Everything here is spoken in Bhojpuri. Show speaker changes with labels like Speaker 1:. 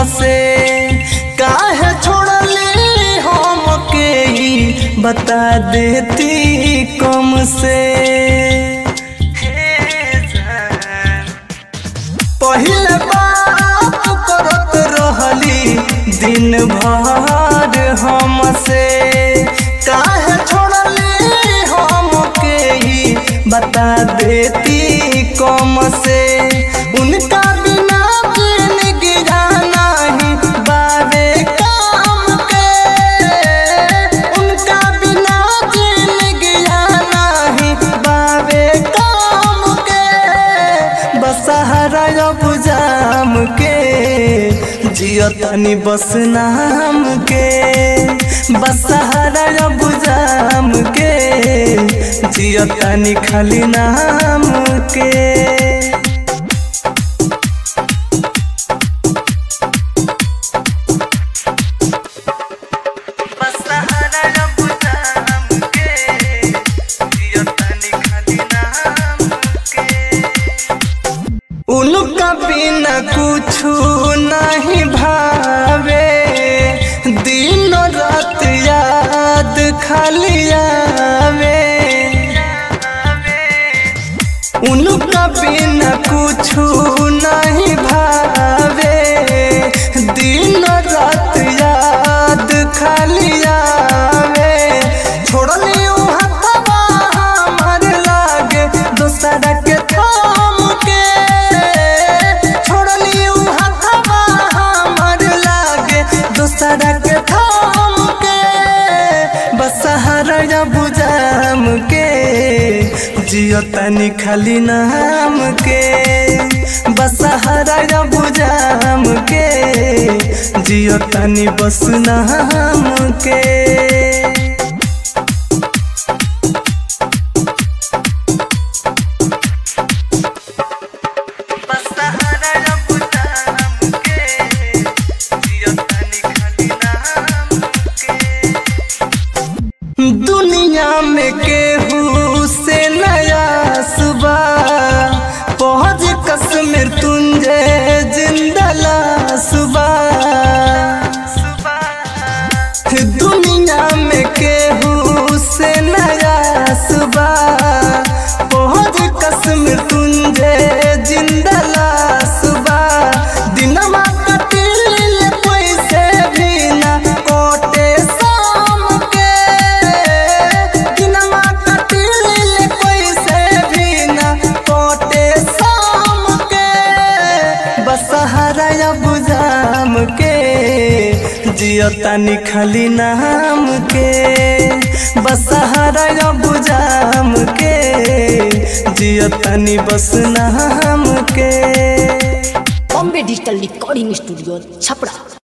Speaker 1: हमसे काहे छोड़ली हमके ही बता देती कम से पहले बात करत रहली दिन भर हमसे काहे छोड़ली हमके ही बता देती कम से उनका बिना जिंदगी जाना ही बाबे काम के उनका बिना जिंदगी जाना ही बाबे काम के बसहरा अब जाम के जियो तनी बस नाम के बसहरा अब जाम के जियो तनी खाली नाम के उनका बिना कुछ नहीं भावे दिन रात याद खाली आवे उनका बिना कुछ नहीं भावे दिन रात याद खाली आवे छोड़ली उ हथवा हमर लागे दूसरा के थाम के छोड़ली उ हथवा हमर लागे दूसरा के थाम के बसहरा बुझाम के जियो तनी खाली नाम के बसहरा बुझाम के जियो तनी बस नाम के दुनिया में केहू से नया सुबह पहुँच कश्मीर तुंजे जिंदला सुबह दुनिया में केहू से नया सुबह पहुँच कश्मीर तुंजे जिंदला सुबह दिनमा कटिल पैसे भी ना कोटे शाम के दिनमा कटिल पैसे भी ना कोटे शाम के बसहरा बुझाम के जियो तनी खाली नाम के बसहरा बुझाम के जियो तनी बस नाम के
Speaker 2: Bombay digital recording studio Chhapra